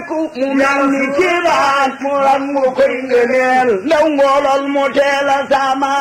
ku mu mel ni kiimaan mu ran mu koy ngëneel ndaw ngoolol mu teel a sama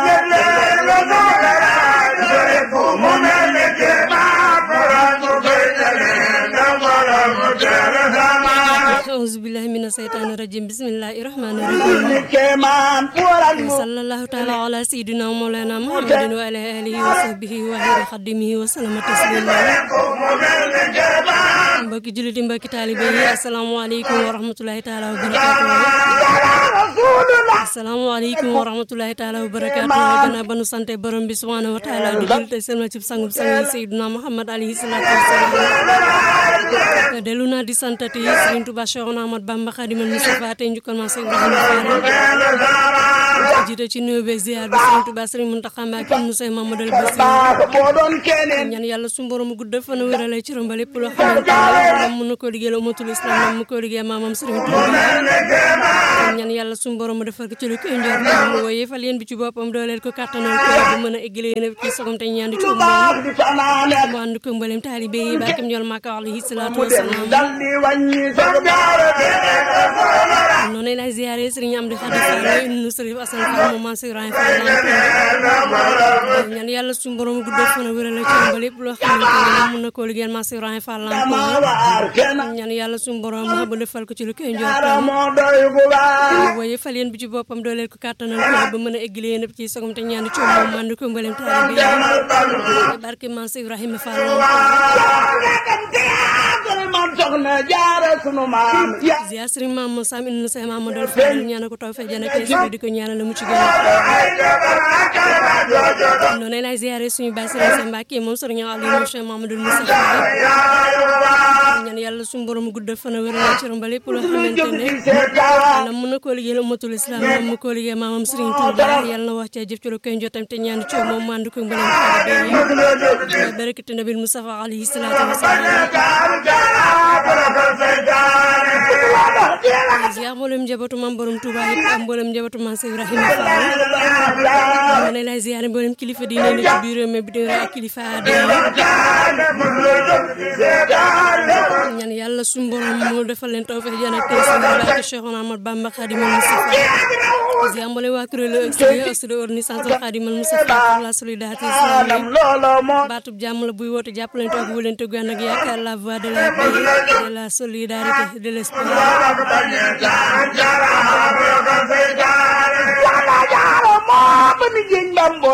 mu mel ni kiimaan mu ran mu koy ngëneel ndaw ngoolol mu teel a sama auzu billahi mina seytaani rajim bismillahi rahmani rahim ni kéemaan mu ran mu sallallahu taala ala sayidina mawlana muhammadin wa ala alihi wa sahbihi wa xayri xadimihi wa salama taslima mu mel ni kiimaan mbokki juliti mbokki taalibe yi asalaamaaleykum wa rahmatulahi taala wa barakatuh rasulullah asalaamaaleykum wa rahmatulahi taala wa barakatuh gannaaw ba nu sante borom bi subhanahu wa taala di jul tey selma cib sangub sang yi sayidina muhammad alayhi salatu wasalam dellu naa di santati Sëriñ Tuubaa Cheikhouna Ahmad Bamba Xaadimal Mustafaa tey njukkal ma Seex Ibrahima Fall jiite ci nuyoo beeg ziar bi Sëriñ Tuubaa Sëriñ Muntaxa Mbàkke mu Seex Mamadou Bassirou baax boo doon keneen ñaan yàlla su borom gudd fan wérale ci romba lépp loo xamante ne mën na koo liggéeyal umatul islam nam mu koo liggéey maamam Sëriñ Tuubaa ñaan yàlla su borom defal ko ci lu koy njor mu woyee fal yéen bi ci boppam dooleel ko kàttanal ko bu mën a eggale yéen ci sogom te ñaan di ci baax umma di fanaane mu ànd ko mbalem taalibe yi barkem ñol Màkka alayhi salaatu mu dem wasalaam dal di wàññi sa noonu lay ziare Sëriñ Amdi Xadi Fall nu Sëriñ Asan Fall moom Mansour Ibrahima Fall ñaan yàlla suñu borom guddal fan a wéral ci ba lépp loo xamante ne mën na koo liggéeyal Mansour Ibrahima Fall ma waar kenn ñaan yàlla suñu borom ba defal ko ci lu koy ara njortam moo doy gu baax waaye fal yéen bi ci boppam dooleel ko kàttanal ko ba mën a eggale yéen ci sogom te ñaan ci moom mànd ko mbalem taalibe yi barke Mansour Ibrahima Fall man soxna jaara sunu maam ya ziar Sëriñ Maam Moussa Inu Seex Mamadou Fall ñaan ko taw fe jana kay di ko ñaanal mu ci gën noonu lay ziare suñu baay Sëriñ Seex Mbàkke moom Sëriñ Aliou moom Cheikh Mamadou Moussa ñaan yàlla suñu borom guddal fan a wéral ci romba lépp loo xamante ne seetaan yàlla mën na koo liggéeyal ummatul islam moom mu koo liggéey maamam Sëriñ Tuuba yàlla na wax ca jëf ci lu koy jotam te ñaan ci moom mu ànd ko mbalam taalibe yi barakati nabil Mustafa alayhi salaatu wasalaam ziar mboolem njabootu maam borom Tuuba yëpp ak mboolem njabootu maam Seex Ibrahima Fall ma ne lay ziare mboolem kilifa diine ne ci biir réew mi bi di ak kilifa aada yi ñaan yàlla suñu borom mu defal leen tawfeex jaan ak tey seen barke Cheikhouna Ahmad Bamba Khadimal Moustapha ziar mboolem waa kuréelu extérieur de organisation Khadimal Moustapha pour la solidarité islamique loolo moo baatub jàmm la buy woote jàppalante ak wëlante gu ànd ak yaakaar la voix de la paix de la solidarité de l'espoir jaara moo ba mi jëñ bambo